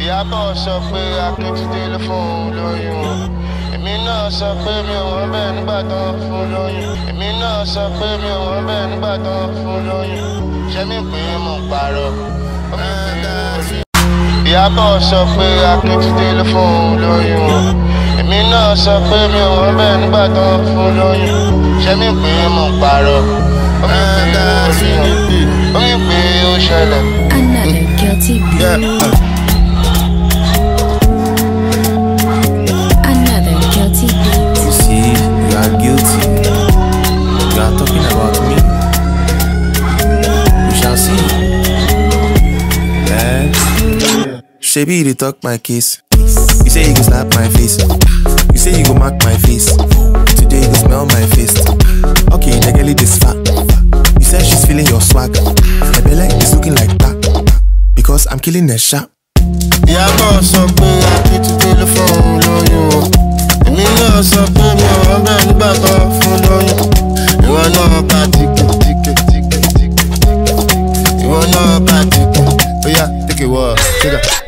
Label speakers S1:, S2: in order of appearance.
S1: Ìyábọ̀ sọ pé Akíntúndé ló fún un lóyún. Èmi náà sọ pé mi ò wọ́n bẹ́ẹ̀ nígbà tó ń fún lóyún. Èmi náà sọ pé mi ò wọ́n bẹ́ẹ̀ nígbà tó ń fún lóyún. Ṣé mi pé mo ń parọ́? Ìyábọ̀ sọ pé Akíntúndé ló fún un lóyún. Èmi náà sọ pé mi ò wọ́n bẹ́ẹ̀ nígbà tó ń fún lóyún. Ṣé mi pé mo ń parọ́? Ó mi pé ó ṣẹlẹ̀.
S2: Another guilty beat.
S1: Yeah.
S2: Another guilty beat.
S3: You see, you are guilty. You are talking about me. We shall see. Eh? Shebi, you dey talk my case. You say you go slap my face. You say you go mark my face. Today you go smell my face. Okay, the girl this fat. You said she's feeling your swag. My belly is looking like that. Because I'm killing a shot.
S1: Ìyábọ̀ sọ pé Akíntúndé ló fún un lóyún o. Èmi náà sọ pé mi ò wọ́n bẹ́ẹ̀ nígbà tó ń fún lóyún. Ìwọ náà ká tíkè tíkè tíkè tíkè tíkè. Ìwọ náà ká tíkè. Ó yá, take a walk, take a.